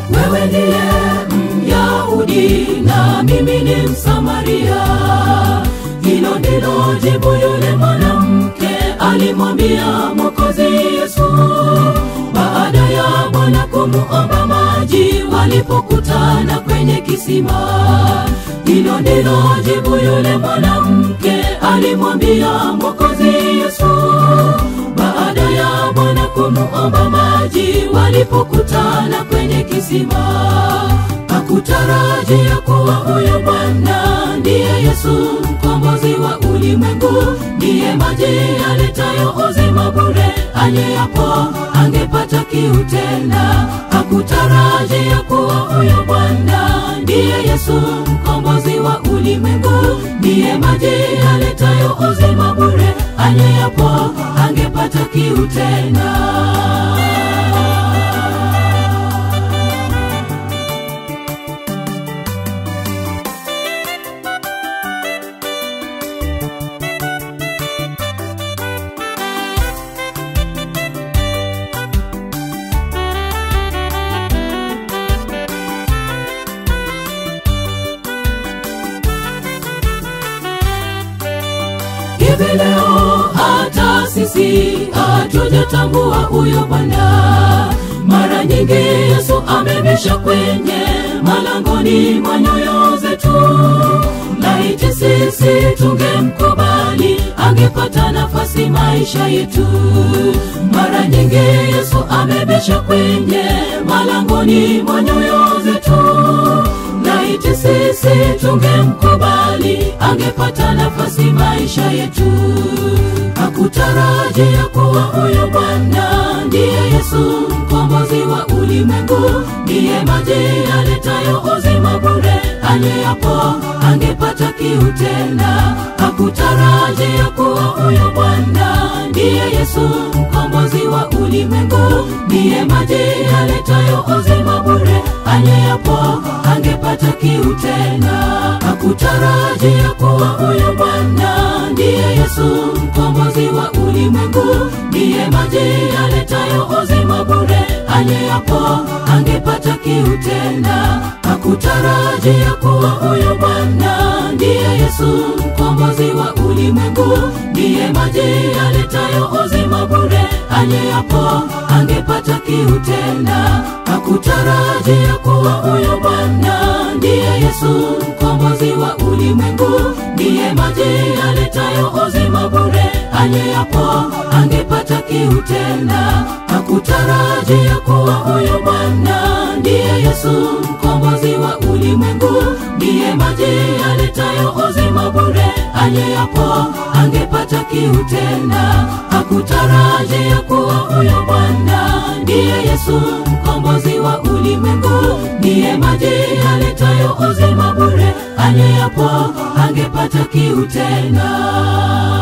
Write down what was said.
wewe ndiye Myahudi na mimi ni Msamaria. Hilo ndilo jibu yule mwanamke alimwambia Mwokozi Yesu baada ya Bwana kumuomba maji walipokutana kwenye kisima. Hilo ndilo jibu yule mwanamke alimwambia Mwokozi Yesu baada ya Bwana kumuomba maji walipokutana kwenye kisima. Hakutarajia kuwa huyo Bwana ndiye Yesu mkombozi wa ulimwengu, ndiye maji yaletayo uzima bure, anyeapo angepata kiu tena. Hakutarajia kuwa huyo Bwana ndiye Yesu mkombozi wa ulimwengu, ndiye maji yaletayo uzima bure, anyeapo angepata kiu tena. hivi leo hata sisi hatujatambua huyo Bwana. Mara nyingi Yesu amebisha kwenye malangoni mwa nyoyo zetu, laiti sisi tungemkubali, angepata nafasi maisha yetu. Mara nyingi Yesu amebisha kwenye malangoni mwa nyoyo zetu laiti sisi tungemkubali, angepata nafasi maisha yetu. Hakutarajia kuwa huyo Bwana ndiye Yesu mkombozi wa ulimwengu, ndiye maji yaletayo uzima bure, anyeapo angepata kiu tena. Hakutarajia kuwa huyo Bwana ndiye Yesu mkombozi wa ulimwengu, ndiye maji yaletayo uzima bure, anyeapo angepata kiu tena. Hakutarajia kuwa huyo Bwana ndiye Yesu mkombozi wa ulimwengu, ndiye maji yaletayo uzima bure, anyeapo angepata kiu tena. Hakutarajia kuwa huyo Bwana ndiye Yesu mkombozi wa ulimwengu, ndiye maji yaletayo uzima bure, anyeapo angepata kiu tena. Hakutarajia kuwa huyo Bwana ndiye Yesu mkombozi wa ulimwengu, ndiye maji yaletayo uzima bure, anyeapo angepata kiu tena. Hakutarajia kuwa huyo Bwana ndiye Yesu mkombozi wa ulimwengu, ndiye maji yaletayo uzima bure, anyeapo angepata kiu tena. Hakutarajia kuwa huyo Bwana ndiye Yesu mkombozi wa ulimwengu, ndiye maji yaletayo uzima bure, anyeapo angepata kiu tena.